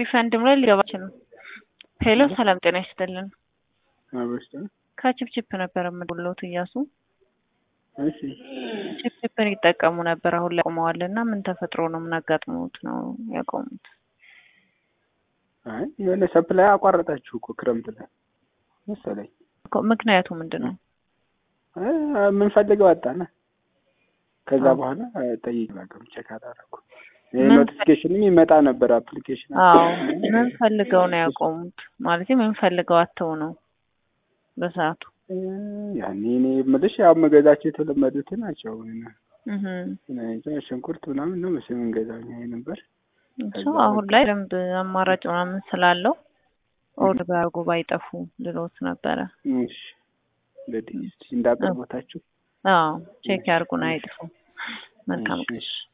ሪፈንድም ላይ ሊገባ ይችላል። ሄሎ ሰላም ጤና ይስጥልን። አበስተ ከቺፕቺፕ ነበር የምደውልዎት እያሱ። እሺ ቺፕቺፕን ይጠቀሙ ነበር አሁን ላይ ቆመዋል እና ምን ተፈጥሮ ነው? ምን አጋጥሞት ነው ያቆሙት? አይ የሆነ ሰፕላይ አቋረጣችሁ እኮ ክረምት ላይ መሰለኝ። እኮ ምክንያቱ ምንድን ነው? አይ የምንፈልገው አጣና ከዛ በኋላ ጠይቅ በቃም ቼክ አላደረኩም። ምን- ኖቲፊኬሽንም ይመጣ ነበር አፕሊኬሽን አዎ ምን ፈልገው ነው ያቆሙት? ማለት ምን ፈልገው አተው ነው በሰዓቱ? ያኔ እኔ የምልሽ ያው መገዛቸው የተለመዱት ናቸው። እህ እንጃ ሽንኩርት ምናምን ነው መሰለኝ የምንገዛው እኛ ነበር። እሱ አሁን ላይ ደንብ አማራጭ ምናምን ስላለው ኦርደር ቢያደርጉ ባይጠፉ ልሎት ነበረ። እሺ እንግዲህ እስኪ እንዳቀርቦታችሁ አዎ ቼክ ያርጉን አይጥፉ። መልካም እሺ፣ እሺ።